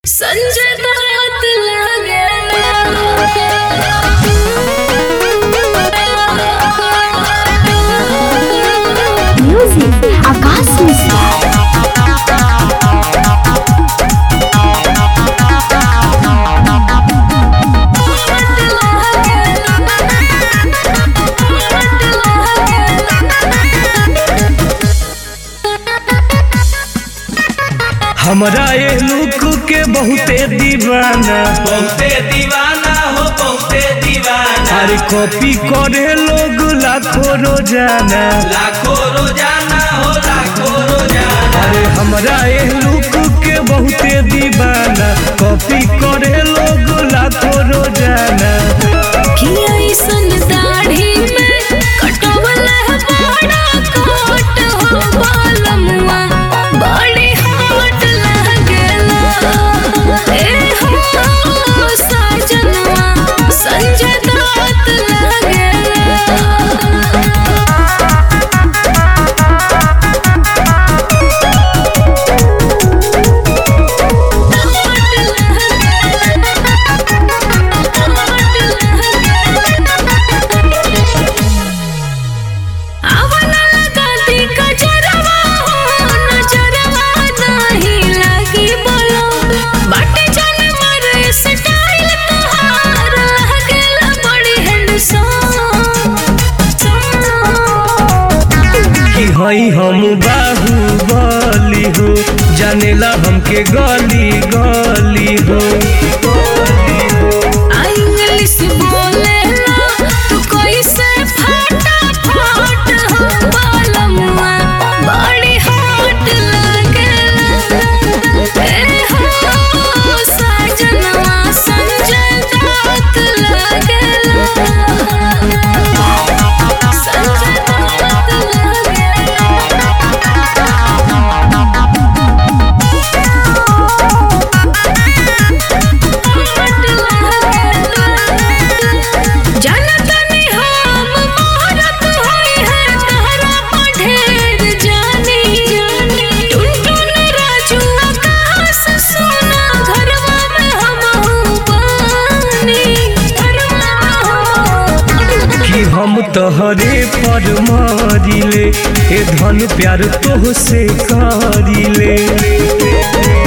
संजय दत्त लगे म्यूजिक आकाश मिश्रा हमरा ये लुक के बहुते दीवाना बहुते दीवाना हो बहुते दीवाना अरे कॉपी करे लोग लाखों रोजाना लाखों रोजाना हो लाखों रोजाना अरे हमरा ये लुक के बहुते दीवाना कॉपी करे लोग लाखों रोजाना किया सन दाढ़ी में कटवला बड़ा कोट हो बालमुआ बड़ी हॉट लागेला ए हो साजनवा संजय दत्त लागेला आवला लगाती कजरवा हो नजरवा नहीं लगी बोलो बाटे चल मारे स्टाइल तोहार लगेला बड़ी हैंडसम कि हई हम बाहुबली हो जानेला हमके गली गली हो आ इंग्लिश बोलेला तू कैसे फटाफट हो बालमुआ बड़ी हॉट लागेला ए हो साजनवा संजय दत्त लागेला संजय दत्त लागेला जनतनी हम भारत होई है तहरा पढ़ेर जानी टुनटुन राजू आकाश सोना घरवा में हम पानी घरवा में कि हम तहरे पर मारिले ए धन प्यार तोह से करिले